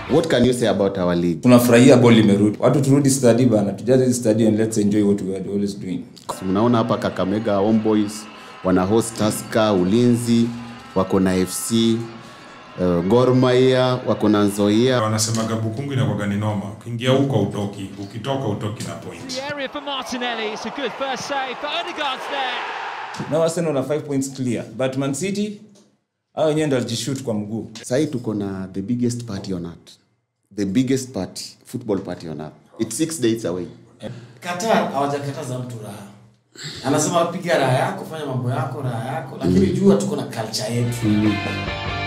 what can you say about our league tunafurahia ball imerudi watu turudi stadi bana tujaze hizi stadi and let's enjoy what we are always doing mnaona hapa kakamega homeboys wana host taska ulinzi wako na fc uh, gormaia wako na nzoia wanasemaga bukungu inakwaga ni noma ukiingia huko utoki ukitoka utoki na point The area for Martinelli. It's a good first save, but Odegaard's there. now arsenal na 5 points clear but man city hao wenyewe ndo walijishoot kwa mguu sahii tuko na the biggest party on earth the biggest party football party on earth it's six days away Qatar hawajakataza mtu raha. Anasema piga raha yako, fanya mambo yako, raha yako, lakini jua tuko na culture yetu.